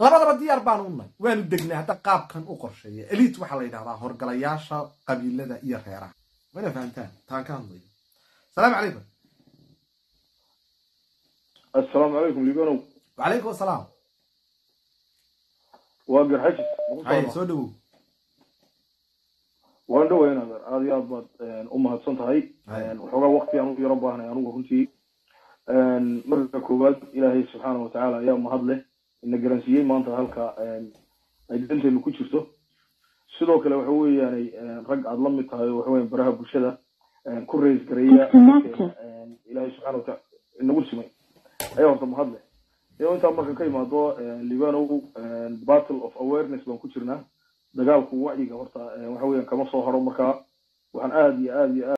labadaba diyaar baanu unay waanu degnay hadda qaabkan u qorsheeya eliit waxaa la yidhahdaa horgalayaasha qabiilada iyo reeraha wana fahamtaan taan ka hadlayo asalaamu calaykum assalaamu calaykum libanow wacalaykum asalaam waa garxajis hay soo dhawow waan dhawayna aad iyo aad baad u mahadsan tahay waxoogaa waktigaan u yaro baahnay anugu runtii marka koowaad ilaahay subxaana watacaala ayaa mahad leh ina garansiiyey maanta halka ay danteenu ku jirto sidoo kale waxa weeyaanay rag aad la mid tahay oo waxa weyan baraha bulshada ku rays gareeya ilaahay subxana wataala inagu simay ayaa horta mahad leh iyo intaa marka ka imaado libanow battle of awareness baan ku jirnaa dagaalku wacyiga horta waxa weeyaan kama soo haro marka waxaan aad iyo aad iyo aad